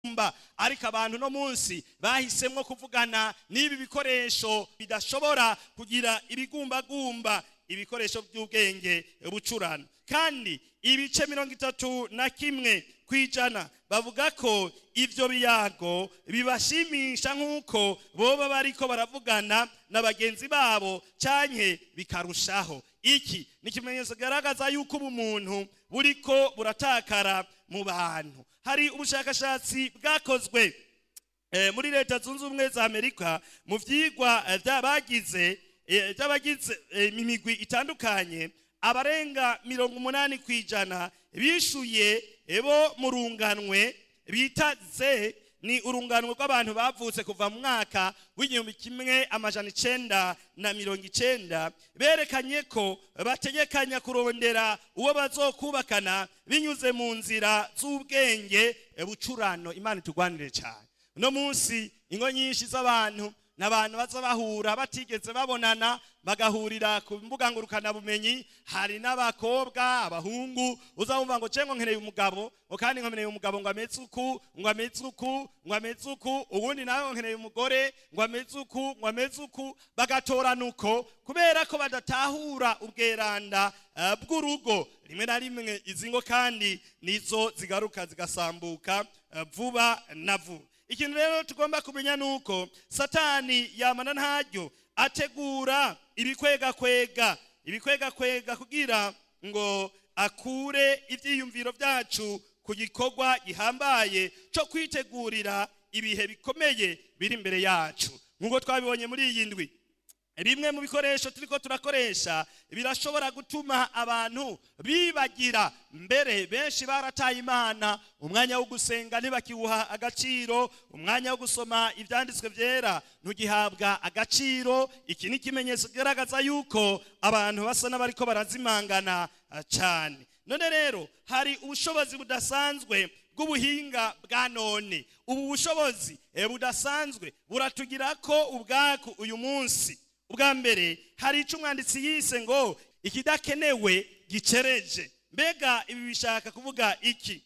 mba ariko abantu no munsi bahisemwo kuvugana n'ibi bikoresho bidashobora kugira ibigumbagumba ibikoresho by'ubwenge bucurana kandi ibice mirongo itatu na kimwe ku ijana bavuga ko ivyo biyago bibashimisha nk'uko boba bariko baravugana na bagenzi babo canke bikarushaho iki ni ikimenyetso kigaragaza yuko ubumuntu buriko buratakara mu bantu hari ubushakashatsi bwakozwe eh, muri leta zunze ubumwe za amerika mu vyigwa eh, vy'abagize eh, vy'abagize eh, imigwi itandukanye abarenga mirongo umunani ku ijana bishuye bo mu runganwe bita ze ni urunganwe rw'abantu bavutse kuva mu mwaka w'igihumbi kimwe amajana icenda na mirongo icenda berekanye ko bategekanya kurondera uwo bazokubakana binyuze mu nzira z'ubwenge bucurano imana itugwanire cyane uno munsi ingo nyinshi z'abantu n'abantu baza bahura batigeze babonana bagahurira ku mbuga ngurukanabumenyi hari n'abakobwa abahungu uzabumva ngo cengo nkeneye umugabo ngo kandi nkeneye umugabo ngo ameze uku ngo ameze uku ngo ameze uku ubundi nawe nkeneye umugore ngo ameze uku ngo ameze uku bagatorana uko kubera ko badatahura ubweranda uh, bw'urugo rimwe na rimwe izi ngo kandi nizo zigaruka zigasambuka uh, vuba na vuba ikintu rero tugomba kumenya nuko satani yamana ntaryo ategura ibikwegakwega ibikwegakwega kugira ngo akure ibyiyumviro byacu ku gikorwa gihambaye cyo kwitegurira ibihe bikomeye biri imbere yacu nk'uko twabibonye muri iyi ndwi bimwe mu bikoresho turiko turakoresha birashobora gutuma abantu bibagira mbere benshi barataye imana umwanya wo gusenga ntibakiwuha agaciro umwanya wo gusoma ibyanditswe byera ntugihabwa agaciro iki ni ikimenyetso kigaragaza yuko abantu basa n'abariko barazimangana cyane none rero hari ubushobozi budasanzwe bw'ubuhinga bwa none ubu bushobozi budasanzwe buratugira ko ubwaku uyu munsi ubwa mbere hari icyo umwanditsi yise ngo ikidakenewe gicereje mbega ibi bishaka kuvuga iki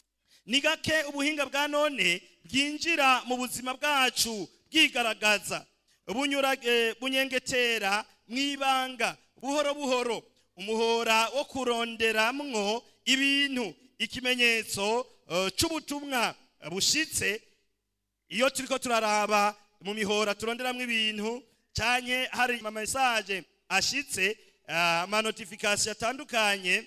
ni gake ubuhinga bwa none bwinjira mu buzima bwacu bwigaragaza bunyengetera mu ibanga buhoro buhoro umuhora wo kuronderamwo ibintu ikimenyetso cy'ubutumwa bushitse iyo turiko turaraba mu mihora turonderamwo ibintu cyane hari amamesaje ashitse amanotifikasiyo atandukanye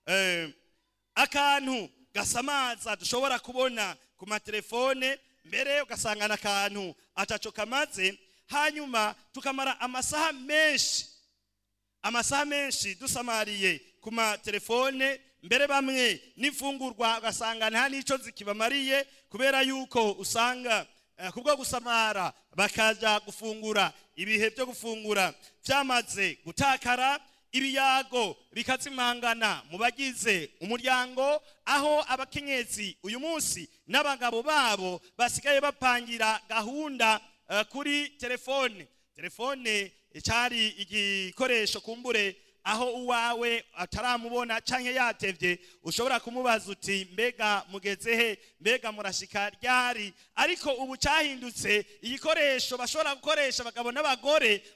akantu gasamaza dushobora kubona ku matelefone mbere ugasanga akantu ataco kamaze hanyuma tukamara amasaha menshi amasaha menshi dusamariye ku matelefone mbere bamwe n'imfungurwa ugasanga nta n'icyo zikibamariye kubera yuko usanga kubwo gusamara bakaja gufungura ibihe byo gufungura byamaze gutakara ibiyago bikazimangana mu bagize umuryango aho abakenyezi uyu munsi n'abagabo babo basigaye bapangira gahunda kuri telefone telefone cyari igikoresho kumbure aho uwawe ataramubona canke yatevye ushobora kumubaza uti mbega mugeze he mbega murashika ryari ariko ubu cyahindutse igikoresho bashobora gukoresha abagabo n'abagore